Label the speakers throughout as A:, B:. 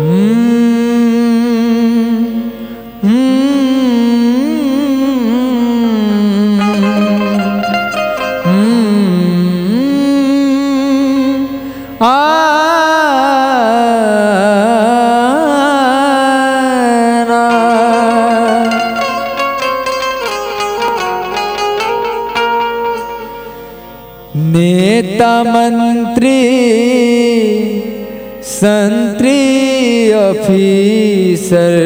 A: नेता मंत्री संतरी ऑफिसर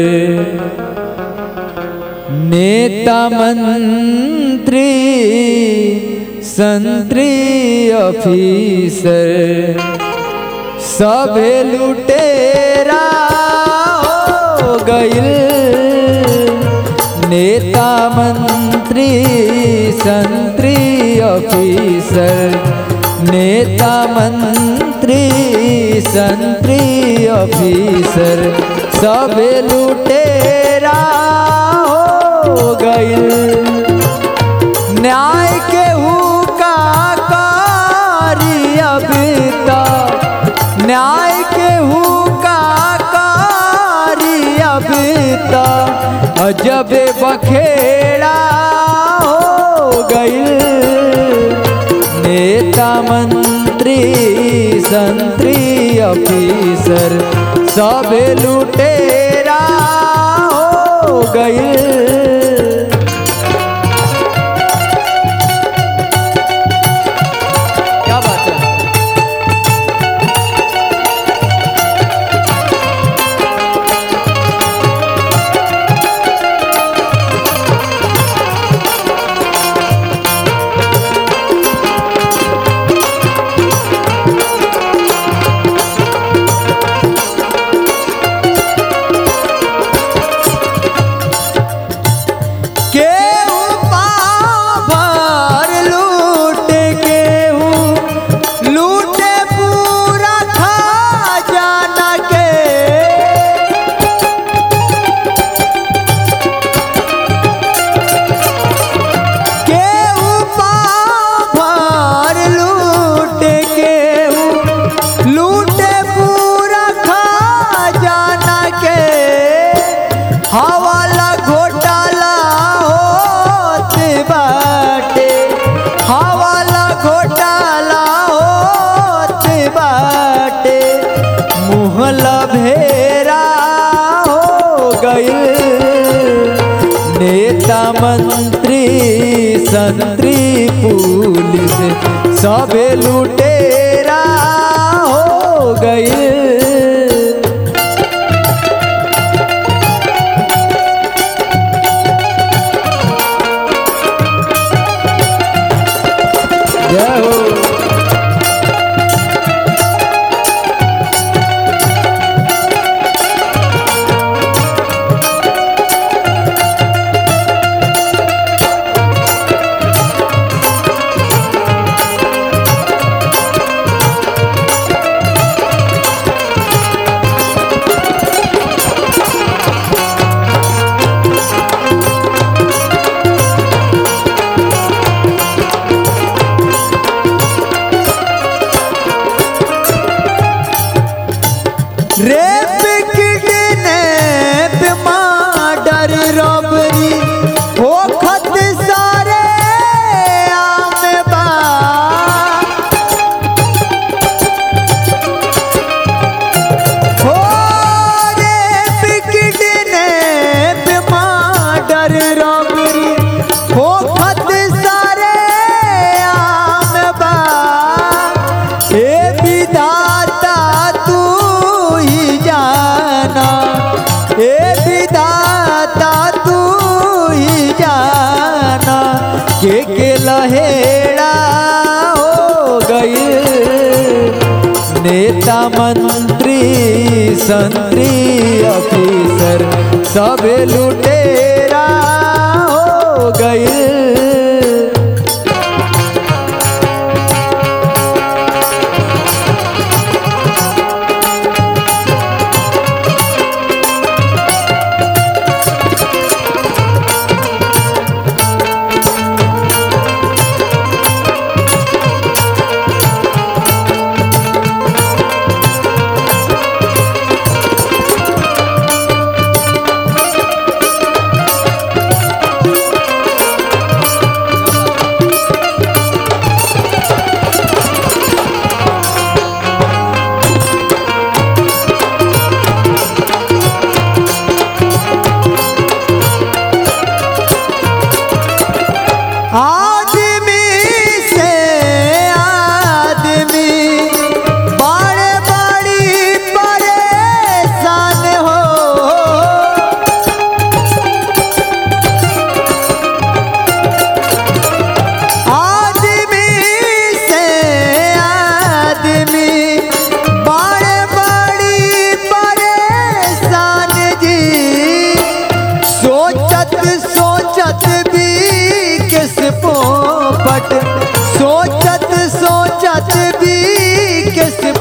A: नेता मंत्री संतरी ऑफिसर सभे लुटेरा हो गइल नेता मंत्री संतरी ऑफिसर नेता मंत्री संतरी ऑफिसर सभे लुटेरा हो गइल न्याय के हुका कारी अभी तक न्याय के हुका कारी अभी तक अजब बखेड़ा हो गइल नेता मंत्री संतरी ऑफिसर सब लुटेरा हो गइल क्या बात है केहू पाव भर लूट केहू लूटे पूरा खजाना के केहू पाव भर लूट केहू लूटे पूरा खजाना के हवाला घोटाला होत बाटे हवाला घोटाला होत बाटे मुहला भेरा हो गइल नेता मंत्री संतरी पुलिस सबे लुटेरा हो गइल जय हो रेप किडनैप मर्डर रॉबरी होखत सारे आम बा हो रेप किडनैप मर्डर रॉबरी होखत सारे आम बा हे विधाता तू ही जाना हे विधाता तू ही जाना के के लहेड़ा हो गई नेता मंत्री संतरी ऑफिसर सब लुटेरा हो गई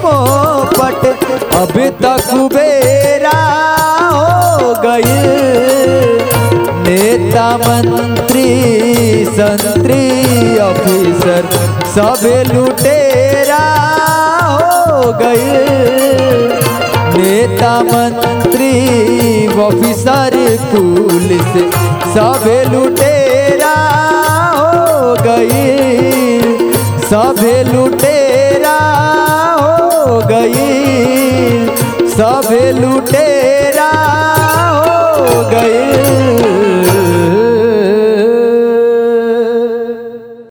A: पोपट अब तक कुबेरा हो गई नेता मंत्री संतरी ऑफिसर सब लुटेरा हो गई नेता मंत्री ऑफिसर पुलिस सब लुटेरा हो गई सब लुटेरा हो गई सब लुटेरा